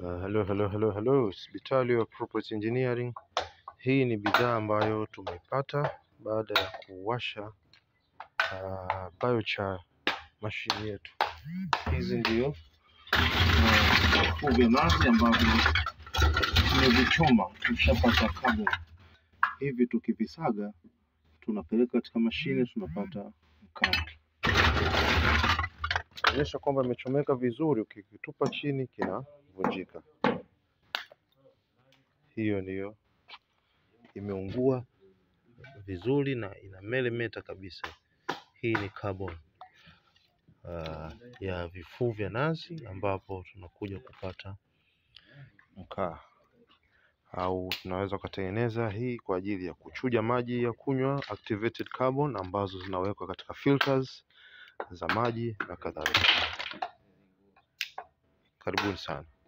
Uh, hello, hello, hello, hello. Hospitali ya Property Engineering. Hii ni bidhaa ambayo tumeipata baada ya kuwasha uh, biochar mashine yetu. Hizi ndio uh, vifuu vya nazi ambavyo tumevichoma, tushapata carbon. Hivi tukivisaga tunapeleka katika mashine tunapata mkaa. Onyesha kwamba imechomeka vizuri, ukikitupa chini kinavunjika. Hiyo ndiyo imeungua vizuri na ina melemeta kabisa. Hii ni carbon uh, ya vifuu vya nazi ambapo tunakuja kupata mkaa, au tunaweza ukatengeneza hii kwa ajili ya kuchuja maji ya kunywa, activated carbon ambazo zinawekwa katika filters za maji na kadhalika. Karibuni sana.